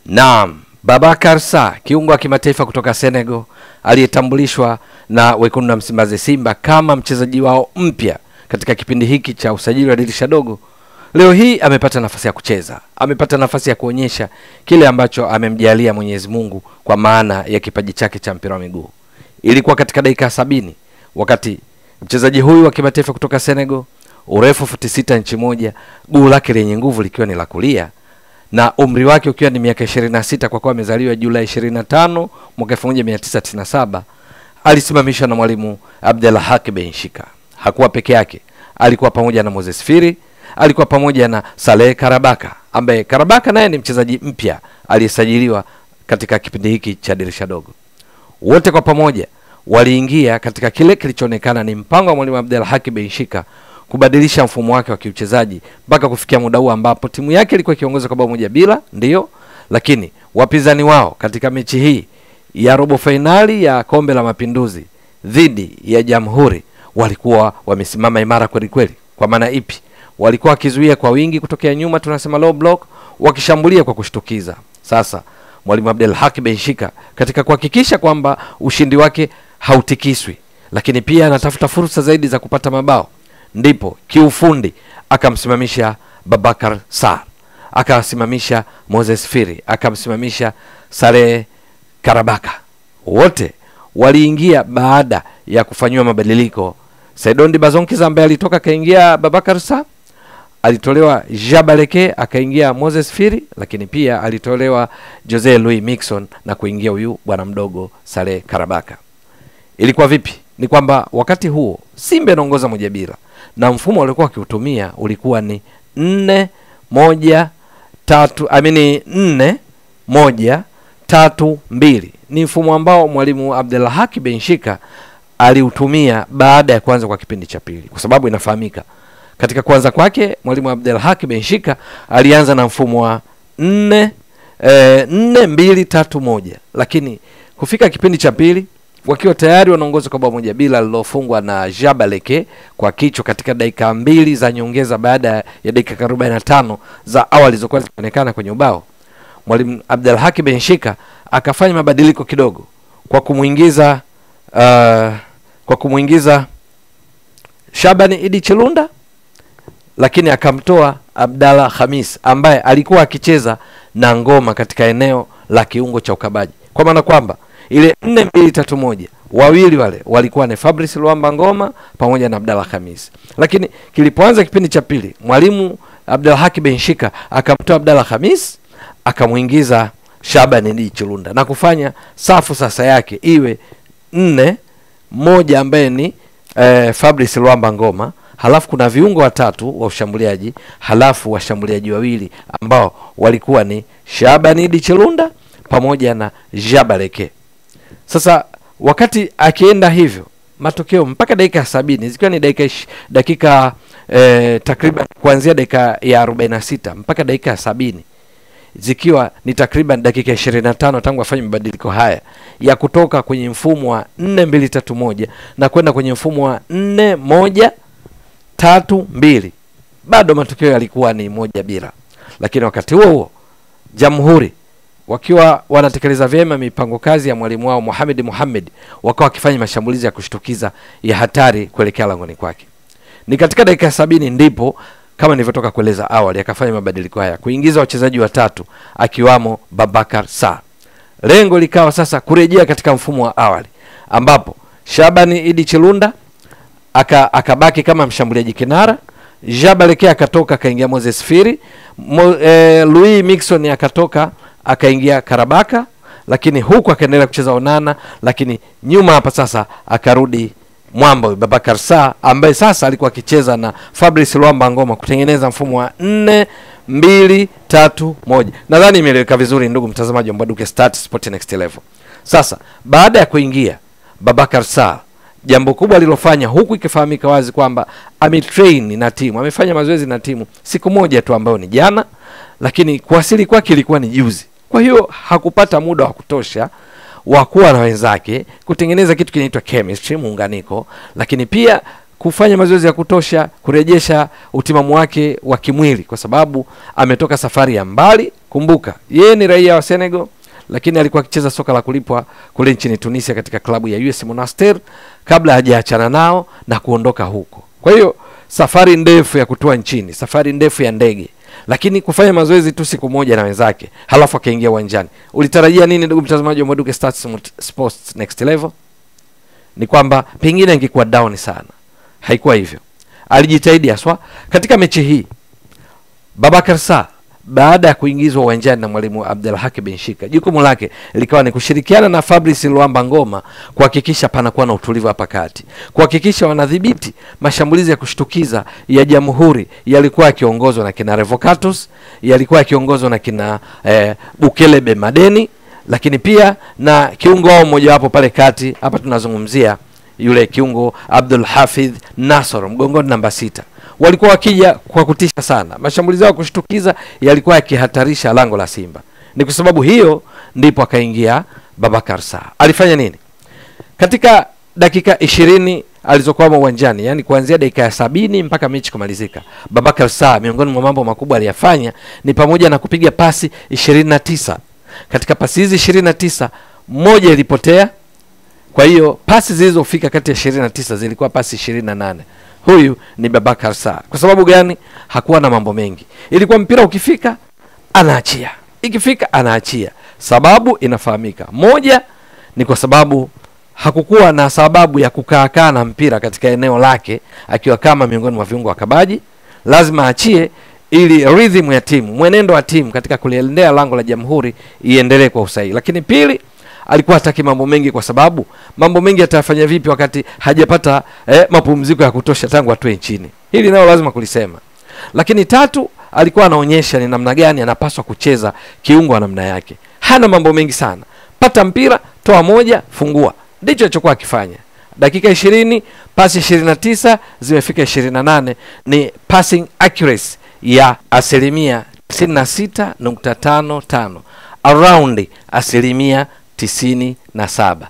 Naam, Babakar Sarr kiungo wa kimataifa kutoka Senegal aliyetambulishwa na wekundu wa Msimbazi Simba kama mchezaji wao mpya katika kipindi hiki cha usajili wa dirisha dogo, leo hii amepata nafasi ya kucheza, amepata nafasi ya kuonyesha kile ambacho amemjalia Mwenyezi Mungu kwa maana ya kipaji chake cha mpira wa miguu. Ilikuwa katika dakika sabini wakati mchezaji huyu wa kimataifa kutoka Senegal, urefu futi sita inchi moja, guu lake lenye nguvu likiwa ni la kulia na umri wake ukiwa ni miaka 26 kwa kuwa amezaliwa Julai 25 mwaka 1997, alisimamishwa na mwalimu Abdelhak Benshika. Hakuwa peke yake, alikuwa pamoja na Moses Firi, alikuwa pamoja na Saleh Karabaka ambaye Karabaka naye ni mchezaji mpya aliyesajiliwa katika kipindi hiki cha dirisha dogo. Wote kwa pamoja waliingia katika kile kilichoonekana ni mpango wa mwalimu Abdelhak Benshika kubadilisha mfumo wake wa kiuchezaji mpaka kufikia muda huu ambapo timu yake ilikuwa ikiongoza kwa bao moja bila, ndiyo, lakini wapinzani wao katika mechi hii ya robo fainali ya kombe la mapinduzi dhidi ya Jamhuri walikuwa wamesimama imara kweli kweli. Kwa maana ipi? Walikuwa wakizuia kwa wingi kutokea nyuma, tunasema low block, wakishambulia kwa kushtukiza. Sasa mwalimu Abdel Haki Benshika katika kuhakikisha kwamba ushindi wake hautikiswi, lakini pia anatafuta fursa zaidi za kupata mabao ndipo kiufundi akamsimamisha Babakar Sarr, akasimamisha Moses Firi, akamsimamisha Saleh Karabaka. Wote waliingia baada ya kufanyiwa mabadiliko. Saidondi Bazonkiza ambaye alitoka akaingia Babakar Sarr, alitolewa Jabaleke akaingia Moses Firi, lakini pia alitolewa Jose Louis Mixon na kuingia huyu bwana mdogo Saleh Karabaka. Ilikuwa vipi? Ni kwamba wakati huo Simba inaongoza moja bila na mfumo walikuwa wakiutumia ulikuwa ni nne moja tatu amini nne moja tatu mbili. Ni mfumo ambao mwalimu Abdelhaki Benshika aliutumia baada ya kuanza kwa kipindi cha pili, kwa sababu inafahamika katika kuanza kwake mwalimu Abdelhaki Benshika alianza na mfumo wa nne eh, nne mbili tatu moja, lakini kufika kipindi cha pili wakiwa tayari wanaongoza kwa bao moja bila lilofungwa na Jabaleke kwa kichwa katika dakika mbili za nyongeza baada ya dakika 45 za awali zilizokuwa zikionekana kwenye ubao. Mwalimu Abdelhaki Benshika akafanya mabadiliko kidogo kwa kumwingiza uh, kwa kumwingiza Shabani Idi Chilunda, lakini akamtoa Abdalla Khamis ambaye alikuwa akicheza na ngoma katika eneo la kiungo cha ukabaji, kwa maana kwamba ile nne mbili tatu moja wawili wale walikuwa ni Fabrice Luamba Ngoma pamoja na Abdalla Khamis. Lakini kilipoanza kipindi cha pili, mwalimu Abdelhaki Benshika akamtoa Abdalla Khamis akamwingiza Shaban Idi Chilunda na kufanya safu sasa yake iwe nne moja ambaye ni eh, Fabrice Luamba Ngoma, halafu kuna viungo watatu wa ushambuliaji, halafu washambuliaji wawili ambao walikuwa ni Shaban Idi Chilunda pamoja na Jabaleke. Sasa wakati akienda hivyo, matokeo mpaka dakika ya sabini zikiwa ni dakika dakika eh, takriban kuanzia dakika ya arobaini na sita mpaka dakika ya sabini zikiwa ni takriban dakika ishirini na tano tangu afanye mabadiliko haya ya kutoka kwenye mfumo wa nne mbili tatu moja na kwenda kwenye mfumo wa nne moja tatu mbili, bado matokeo yalikuwa ni moja bila. Lakini wakati huo huo Jamhuri wakiwa wanatekeleza vyema mipango kazi ya mwalimu wao Mohamed Mohamed, wakawa wakifanya mashambulizi ya kushtukiza ya hatari kuelekea langoni kwake. Ni katika dakika sabini ndipo kama nilivyotoka kueleza awali, akafanya mabadiliko haya kuingiza wachezaji watatu akiwamo Babakar Sarr. Lengo likawa sasa kurejea katika mfumo wa awali ambapo Shabani Idi Chilunda aka akabaki kama mshambuliaji kinara, Jabaleke akatoka akaingia Moses Firi, Mo, eh, Louis Mixon akatoka akaingia Karabaka, lakini huku akaendelea kucheza Onana, lakini nyuma hapa sasa akarudi mwamba Babakar Sarr ambaye sasa alikuwa akicheza na Fabrice Luamba Ngoma kutengeneza mfumo wa nne mbili tatu moja. Nadhani imeeleweka vizuri, ndugu mtazamaji wa Mbwaduke Start Sport Next Level. Sasa baada ya kuingia Babakar Sarr, jambo kubwa alilofanya huku ikifahamika wazi kwamba ametrain na timu, amefanya mazoezi na timu siku moja tu ambayo ni jana, lakini kuwasili kwake ilikuwa ni juzi. Kwa hiyo hakupata muda wa kutosha wa kuwa na wenzake kutengeneza kitu kinaitwa chemistry, muunganiko, lakini pia kufanya mazoezi ya kutosha kurejesha utimamu wake wa kimwili, kwa sababu ametoka safari ya mbali kumbuka yeye ni raia wa senegal lakini alikuwa akicheza soka la kulipwa kule nchini tunisia katika klabu ya us monastir kabla hajaachana nao na kuondoka huko kwa hiyo safari ndefu ya kutua nchini safari ndefu ya ndege lakini kufanya mazoezi tu siku moja na wenzake halafu akaingia uwanjani ulitarajia nini ndugu mtazamaji wa Mwaduke Stats Sports Next Level ni kwamba pengine ingekuwa down sana haikuwa hivyo alijitahidi haswa katika mechi hii babakar sa baada ya kuingizwa uwanjani na mwalimu abdulhaki benshika jukumu lake likawa ni kushirikiana na fabrice luamba ngoma kuhakikisha panakuwa na utulivu hapa kati kuhakikisha wanadhibiti mashambulizi ya kushtukiza ya jamhuri yalikuwa yakiongozwa na kina revocatus yalikuwa yakiongozwa na kina eh, bukelebe madeni lakini pia na kiungo wao mmojawapo pale kati hapa tunazungumzia yule kiungo abdul hafidh nasor mgongoni namba sita walikuwa wakija kwa kutisha sana mashambulizi yao ya kushtukiza yalikuwa yakihatarisha lango la simba ni kwa sababu hiyo ndipo akaingia babakar sa alifanya nini katika dakika ishirini alizokwama uwanjani yani kuanzia dakika ya sabini mpaka mechi kumalizika babakar saa miongoni mwa mambo makubwa aliyafanya ni pamoja na kupiga pasi ishirini na tisa katika pasi hizi ishirini na tisa moja ilipotea kwa hiyo pasi zilizofika kati ya ishirini na tisa zilikuwa pasi ishirini na nane huyu ni babakar saa kwa sababu gani hakuwa na mambo mengi ilikuwa mpira ukifika anaachia ikifika anaachia sababu inafahamika moja ni kwa sababu hakukuwa na sababu ya kukaakaa na mpira katika eneo lake akiwa kama miongoni mwa viungo wakabaji lazima achie ili rhythm ya timu mwenendo wa timu katika kuliendea lango la jamhuri iendelee kwa usahihi lakini pili alikuwa hataki mambo mengi kwa sababu mambo mengi atayafanya vipi wakati hajapata eh, mapumziko ya kutosha tangu atoe nchini hili nayo lazima kulisema lakini tatu alikuwa anaonyesha ni namna gani anapaswa kucheza kiungo wa namna yake hana mambo mengi sana pata mpira toa moja fungua ndicho alichokuwa akifanya dakika ishirini pasi ishirini na tisa zimefika ishirini na nane ni passing accuracy ya asilimia tisini na sita nukta tano tano around asilimia tisini na saba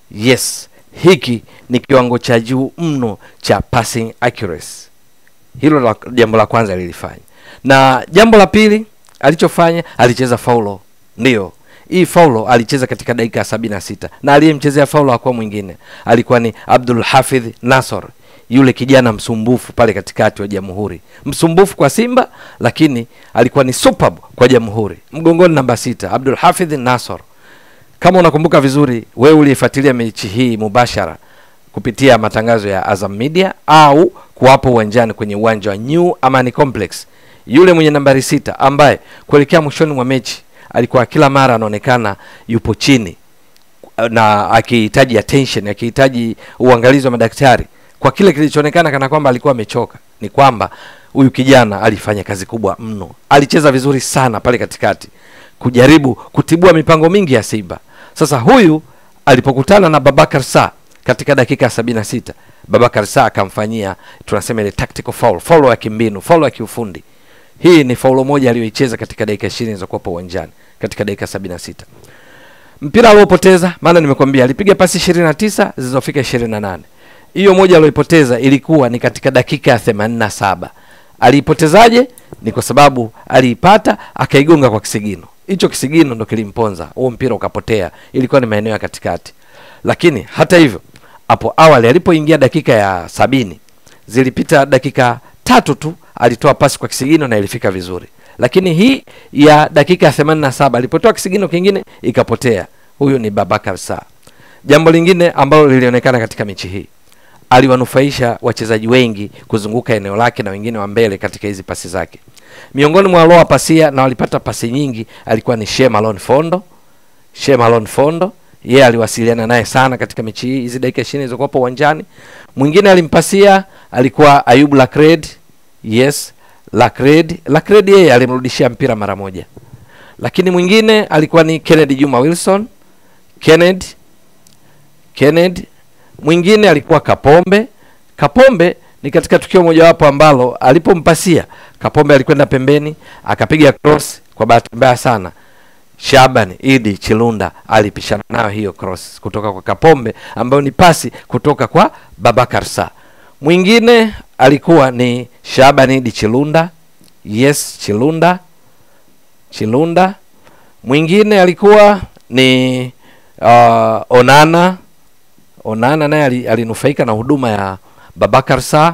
yes hiki ni kiwango cha juu mno cha passing accuracy hilo la, jambo la kwanza lilifanya na jambo la pili alichofanya alicheza faulo ndiyo hii faulo alicheza katika dakika ya sabini na sita na aliyemchezea faulo hakuwa mwingine alikuwa ni abdul hafidh nasor yule kijana msumbufu pale katikati wa jamhuri msumbufu kwa simba lakini alikuwa ni superb kwa jamhuri mgongoni namba sita abdul hafidh nasor kama unakumbuka vizuri wewe uliyefuatilia mechi hii mubashara kupitia matangazo ya azam media au kuwapo uwanjani kwenye uwanja wa new amani complex yule mwenye nambari sita ambaye kuelekea mwishoni mwa mechi alikuwa kila mara anaonekana yupo chini na akihitaji attention akihitaji uangalizi wa madaktari kwa kile kilichoonekana kana kwamba alikuwa amechoka ni kwamba huyu kijana alifanya kazi kubwa mno alicheza vizuri sana pale katikati kujaribu kutibua mipango mingi ya simba sasa huyu alipokutana na babakar sa katika dakika ya sabini na sita babakar sa akamfanyia tunasema ile tactical foul foul ya kimbinu foul ya kiufundi hii ni faulo moja aliyoicheza katika dakika ishirini zilizokuwepo uwanjani katika dakika sabini na sita mpira aliopoteza maana nimekwambia alipiga pasi ishirini na tisa zilizofika ishirini na nane hiyo moja alioipoteza ilikuwa ni katika dakika ya themanini na saba aliipotezaje ni kwa sababu aliipata akaigonga kwa kisigino hicho kisigino ndo kilimponza huo mpira ukapotea ilikuwa ni maeneo ya katikati lakini hata hivyo hapo awali alipoingia dakika ya sabini zilipita dakika tatu tu alitoa pasi kwa kisigino na ilifika vizuri lakini hii ya dakika ya themanini na saba alipotoa kisigino kingine ikapotea huyu ni babakar saa jambo lingine ambalo lilionekana katika mechi hii aliwanufaisha wachezaji wengi kuzunguka eneo lake na wengine wa mbele katika hizi pasi zake miongoni mwa walioa pasia na walipata pasi nyingi alikuwa ni shemalon fondo shemalon fondo yeye aliwasiliana naye sana katika mechi hii hizi dakika ishirini zilizokuwapo uwanjani mwingine alimpasia alikuwa ayub lacred yes lacred lacred yeye alimrudishia mpira mara moja lakini mwingine alikuwa ni kennedy juma wilson kennedy kennedy mwingine alikuwa kapombe kapombe ni katika tukio mojawapo ambalo alipompasia kapombe alikwenda pembeni akapiga cross kwa bahati mbaya sana shaban idi chilunda alipishana nayo hiyo cross kutoka kwa kapombe ambayo ni pasi kutoka kwa babakar sa mwingine alikuwa ni shaban idi chilunda yes chilunda Chilunda. Mwingine alikuwa ni uh, Onana. Onana naye ali- alinufaika na huduma ya Babakar Sa.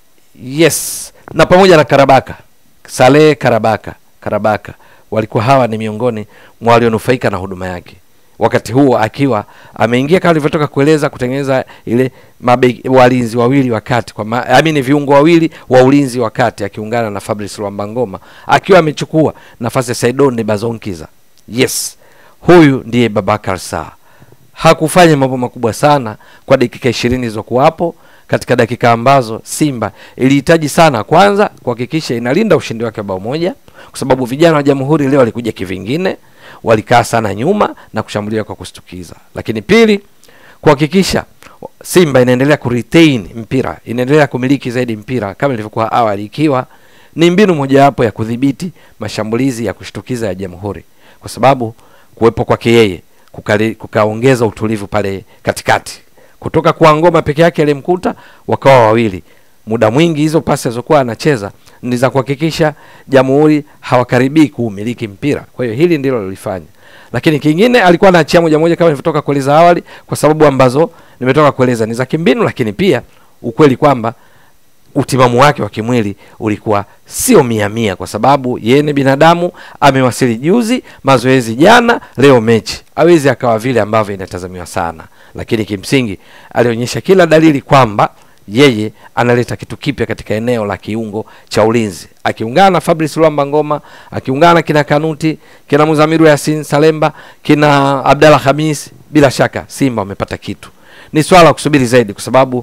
Yes, na pamoja na Karabaka, Saleh Karabaka, Karabaka walikuwa hawa ni miongoni mwa walionufaika na huduma yake wakati huo akiwa ameingia kama alivyotoka kueleza kutengeneza ile mabe, walinzi wawili wa kati kwa ma, I mean viungo wawili wa ulinzi wa kati akiungana na Fabrice Luambangoma akiwa amechukua nafasi ya Saidon Bazonkiza. Yes, huyu ndiye Babakar Sa. Hakufanya mambo makubwa sana kwa dakika ishirini zilizokuwapo katika dakika ambazo Simba ilihitaji sana kwanza kuhakikisha inalinda ushindi wake wa bao moja, kwa sababu vijana wa Jamhuri leo walikuja kivingine, walikaa sana nyuma na kushambulia kwa kustukiza. Lakini pili, kuhakikisha Simba inaendelea kuretain mpira, inaendelea kumiliki zaidi mpira kama ilivyokuwa awali, ikiwa ni mbinu mojawapo ya kudhibiti mashambulizi ya kushtukiza ya Jamhuri, kwa sababu kuwepo kwake yeye kukali- kukaongeza utulivu pale katikati kutoka kwa ngoma peke yake alimkuta wakawa wawili. Muda mwingi hizo pasi alizokuwa anacheza ni za kuhakikisha Jamhuri hawakaribii kuumiliki mpira. Kwa hiyo hili ndilo lilifanya, lakini kingine alikuwa anaachia moja moja kama nilivyotoka kueleza awali, kwa sababu ambazo nimetoka kueleza ni za kimbinu, lakini pia ukweli kwamba utimamu wake wa kimwili ulikuwa sio mia mia, kwa sababu yeye ni binadamu. Amewasili juzi, mazoezi jana, leo mechi, hawezi akawa vile ambavyo inatazamiwa sana, lakini kimsingi alionyesha kila dalili kwamba yeye analeta kitu kipya katika eneo la kiungo cha ulinzi, akiungana na Fabrice Luamba Ngoma, akiungana na kina Kanuti, kina Muzamiru Yasin Salemba, kina Abdalla Hamis. Bila shaka Simba wamepata kitu, ni swala la kusubiri zaidi, kwa sababu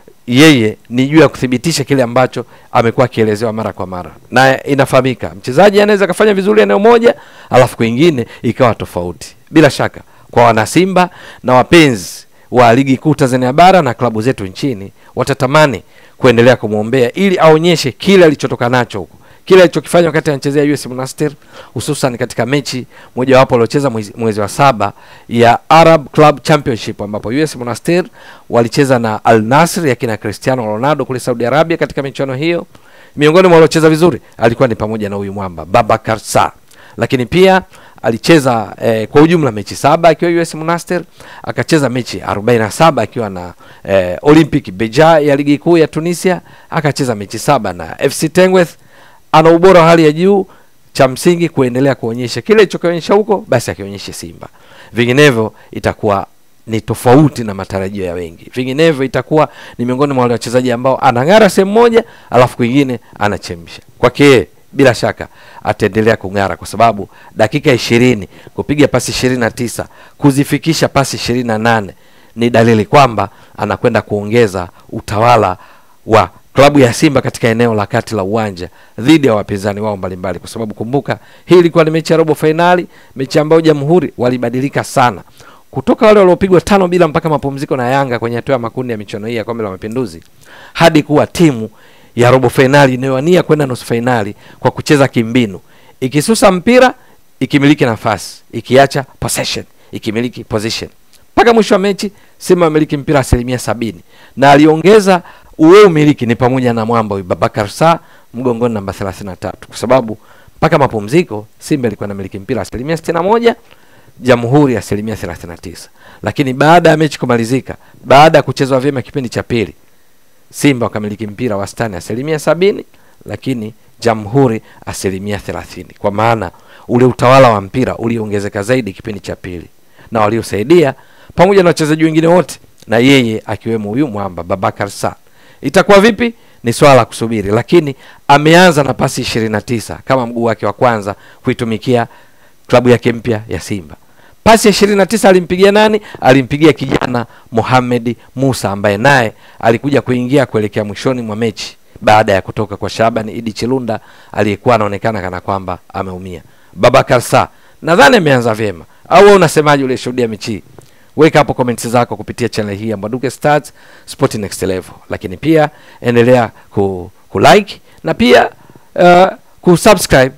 yeye ni juu ya kuthibitisha kile ambacho amekuwa akielezewa mara kwa mara, na inafahamika mchezaji anaweza akafanya vizuri eneo moja alafu kwingine ikawa tofauti. Bila shaka kwa wanasimba na wapenzi wa ligi kuu Tanzania bara na klabu zetu nchini watatamani kuendelea kumwombea ili aonyeshe kile alichotoka nacho huko, kile alichokifanya wakati anachezea US Monastir, hususan katika mechi mojawapo aliocheza mwezi, mwezi wa saba ya Arab Club Championship ambapo US Monastir walicheza na Al Nassr ya kina Cristiano Ronaldo kule Saudi Arabia. Katika michuano hiyo, miongoni mwa waliocheza vizuri alikuwa ni pamoja na huyu mwamba Babakar Sa, lakini pia alicheza eh, kwa ujumla mechi saba akiwa US Monastir, akacheza mechi 47 akiwa na eh, Olympic Beja ya ligi kuu ya Tunisia, akacheza mechi saba na FC Tengweth. Ana ubora wa hali ya juu, cha msingi kuendelea kuonyesha kile ilichokionyesha huko, basi akionyeshe Simba, vinginevyo itakuwa ni tofauti na matarajio ya wengi. Vinginevyo itakuwa ni miongoni mwa wale wachezaji ambao anang'ara sehemu moja, alafu kwingine anachemsha. Kwake yeye bila shaka ataendelea kung'ara kwa sababu dakika ishirini kupiga pasi ishirini na tisa kuzifikisha pasi ishirini na nane ni dalili kwamba anakwenda kuongeza utawala wa klabu ya Simba katika eneo la kati la uwanja dhidi ya wapinzani wao mbalimbali, kwa sababu kumbuka, hii ilikuwa ni mechi ya robo fainali, mechi ambayo Jamhuri walibadilika sana kutoka wale waliopigwa tano bila mpaka mapumziko na Yanga kwenye hatua ya makundi ya michuano hii ya kombe la Mapinduzi hadi kuwa timu ya robo fainali inayowania kwenda nusu fainali kwa kucheza kimbinu, ikisusa mpira, ikimiliki nafasi, ikiacha possession, ikimiliki position mpaka mwisho wa mechi. Simba amiliki mpira asilimia sabini na aliongeza uwe umiliki ni pamoja na mwamba huyu Babakar Sa mgongoni namba 33 kwa sababu mpaka mapumziko Simba ilikuwa inamiliki mpira asilimia 61 Jamhuri asilimia 39, lakini baada ya mechi kumalizika, baada ya kuchezwa vyema kipindi cha pili, Simba wakamiliki mpira wastani asilimia sabini, lakini Jamhuri asilimia thelathini. Kwa maana ule utawala wa mpira uliongezeka zaidi kipindi cha pili, na waliosaidia pamoja na wachezaji wengine wote na yeye akiwemo huyu mwamba Babakar Sa. Itakuwa vipi? Ni swala la kusubiri, lakini ameanza na pasi 29 kama mguu wake wa kwanza kuitumikia klabu yake mpya ya Simba. Pasi ya 29 alimpigia nani? Alimpigia kijana Mohamed Musa ambaye naye alikuja kuingia kuelekea mwishoni mwa mechi baada ya kutoka kwa Shaban Idi Chilunda aliyekuwa anaonekana kana kwamba ameumia. Babakar Sa nadhani ameanza vyema, au wewe unasemaje? Ulishuhudia mechi hii? Weka hapo comments zako kupitia channel hii ya Mbwaduke Stars Sport Next Level, lakini pia endelea ku, ku like na pia uh, kusubscribe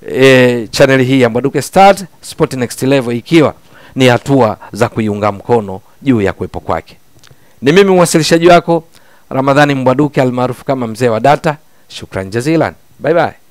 e, channel hii ya Mbwaduke Stars Sport Next Level, ikiwa ni hatua za kuiunga mkono juu ya kuwepo kwake. Ni mimi mwasilishaji wako Ramadhani Mbwaduke almaarufu kama mzee wa data. Shukran jazilan, bye bye.